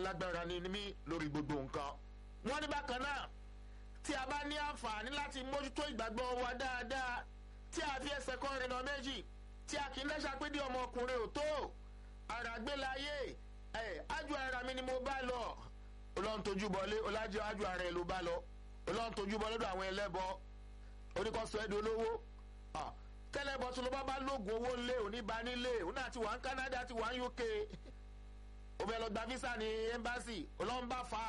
alágbára ni mí lórí gbogbo nǹkan. wọ́n ní bákan náà tí a bá ní àǹfààní láti mójútó ìgbàgbọ́ wa dáadáa tí a fi ẹsẹ̀ kan rìnà méjì tí a kì í lẹ́sà pé dí ọmọkùnrin ò tó ara gbé láyé ẹ̀ ájú ara mi ni mo bá lọ ọlọ́run tójú bọlé ọlájú ájú ara ẹ̀ ló bá lọ ọlọ́run tójú bọ lọ́dọ̀ àwọn ẹlẹ́bọ oníkọ́sọ ẹ̀dùn olówó tẹ́lẹ̀bọ tó ló bá bá lóògùn owó lé òní bá nílé òun náà ti wà ní Canada ti wà ní UK ó fẹ́ lọ gba visa ní embassy ọlọ́run bá fa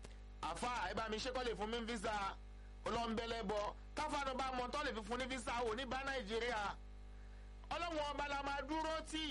àfa ẹ bá mi ṣe kọ́ lè fún mi visa ọlọ́run bẹ́lẹ̀ bọ káfáànù bá mọ̀ tọ́ lè fi fún ní visa òní bá Nàìjíríà ọlọ́run ọba la máa dúró tì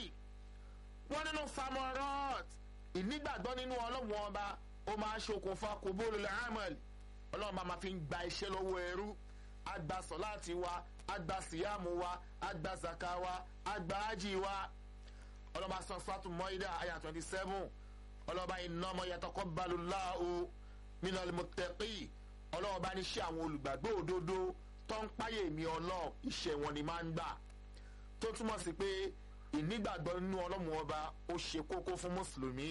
wọ́n nínú famorot ìnígbàgbọ́ nínú ọlọ́run ọba ó máa ṣokùnfà kòbóòlù lẹ́hàmẹ́lì ọlọ́run bá máa fi ń gba iṣẹ́ lọ́wọ́ ẹrú agba sọ̀láàtì wa agba síyàmù wa agba zaka wa agba ájì wa ọlọ́ba sọ sọ́tù mọ́ídà àyà twenty seven ọlọ́ba innama yataqabbalullahu minal muttaqi ọlọ́ba ní ṣe àwọn olùgbàgbọ́ òdodo tó ń páyè mi ọlọ́ọ̀ iṣẹ́ wọn ni máa ń gbà tó túmọ̀ sí pé ìnígbàgbọ́ nínú ọlọ́run ọba ó ṣe kókó fún mùsùlùmí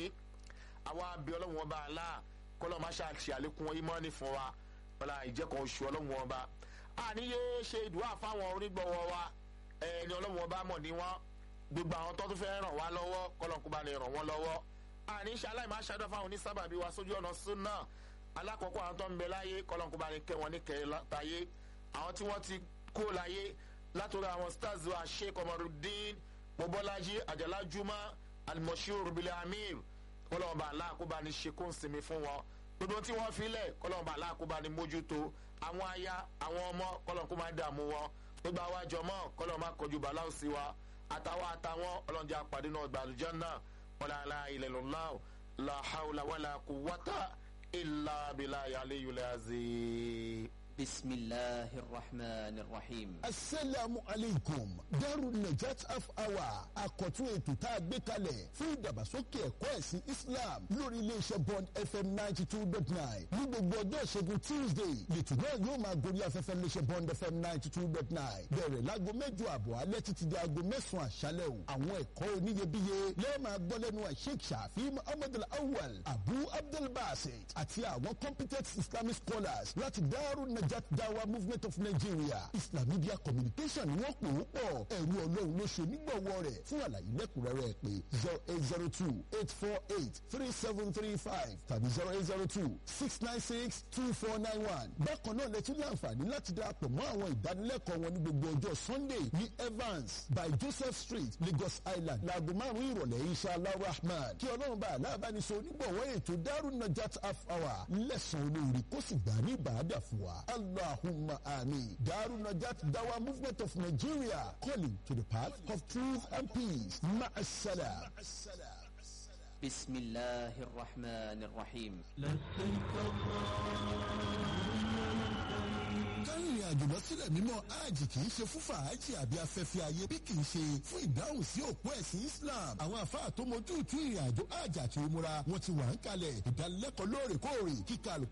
àwa bí ọlọ́run ọba àlá kọ́lọ́ máa ṣàṣì àlékún ìmọ̀ọ́nì fún wa wọ́n ìjẹ́kan oṣù ọlọ́run ọba àníyé ṣe ìdúrà fáwọn onígbọ̀wọ́ wa ẹni ọlọ́run ọba mọ̀ ní wọ́n gbogbo àwọn tó tún fẹ́ ràn wá lọ́wọ́ kọ́lọ́n kó bá lè ràn wọ́n lọ́wọ́ àní ṣe aláìmọ̀ aṣáájú fáwọn onísábàbí wa sójú ọ̀nà súnà alákọ̀ọ́kọ́ àwọn tó ń bẹ láyé kọ́lọ́n kó bá lè kẹ́ wọn ní kẹ́ láyé àwọn tí wọ́n ti kó láyé látòrí àwọn stars wa sheikh Omarudin mobolaji ajala juma alimoshiru bilẹ̀ amir kọ́lọ́n bá aláàkóbá ní ṣe kó ń sinmi fún wọn gbogbo tí wọ́n filẹ̀ kọ́lọ́n bá aláàkóbá ní mójútó àwọn aya àwọn ọmọ kọ́lọ́n kó máa dààmú wọn gbogbo àwọn àjọmọ́ kọ́lọ́n máa kọjú bàláwù sí wa àtàwọn àtàwọn ọlọ́njẹ́ àpàdé náà gbàlújẹ́ náà wala la ilaha illallah la hawla wala quwwata illa billahi aliyyil azim. بسم الله الرحمن الرحيم asalaamu aleykum Darul Najat half hour àkọ́tún ètò tá a gbé kalẹ̀ fún ìdàgbàsókè ẹ̀kọ́ ẹ̀sìn Islam lórí iléeṣẹ́ Bond FM ninety two dot nine ní gbogbo ọjọ́ ìṣẹ́gun Tuesday lẹ́tù náà yóò máa gorí afẹ́fẹ́ iléeṣẹ́ Bond FM ninety two dot nine bẹ̀rẹ̀ láago mẹ́jọ àbọ̀ alẹ́ títí di aago mẹ́sàn-án àṣálẹ́ o àwọn ẹ̀kọ́ oníyebíye lẹ́ẹ̀ máa gbọ́ lẹ́nu Sheikh Shafi Muhammad Al-Awwal Abu Abdul Basit àti àwọn competent Islamic scholars láti Darul Najat Najat Dawa Movement of Nigeria Islam Media Communication ni wọ́n pè ó pọ̀ ẹ̀rú ọlọ́run ló ṣe onígbọ̀wọ́ rẹ̀ fún àlàyé lẹ́kùnrẹ́rẹ́ pé zero eight zero two eight four eight three seven three five tàbí zero eight zero two six nine six two four nine one. bákan náà lẹ́tún ní àǹfààní láti darapọ̀ mọ́ àwọn ìdánilẹ́kọ̀ọ́ wọn ní gbogbo ọjọ́ Sunday ní Evans by Joseph Street Lagos Island láago márùn-ún ìrọ̀lẹ́ inshallah rahman kí ọlọ́run bá aláàbánisọ onígbọ̀wọ́ ètò Darul Najat half hour lẹ́sàn-án olórí kó sì gbà ní ìbàdà fún wa. Allahumma amin. Darul Najat Dawa Movement of Nigeria calling to the path of truth and peace. Ma'assalam. بسم الله الرحمن الرحيم kárìnrìn àjò lọ sílẹ̀ mímọ́ hajj kì í ṣe fún fàájì àbí afẹ́fẹ́ ayé bí kì í ṣe fún ìdáhùn sí òpó ẹ̀sìn Islam àwọn àfáà tó mojú tú ìrìn àjò hajj àti umura wọn ti wà ń kalẹ̀ ìdánilẹ́kọ̀ọ́ lóòrèkóòrè kíkà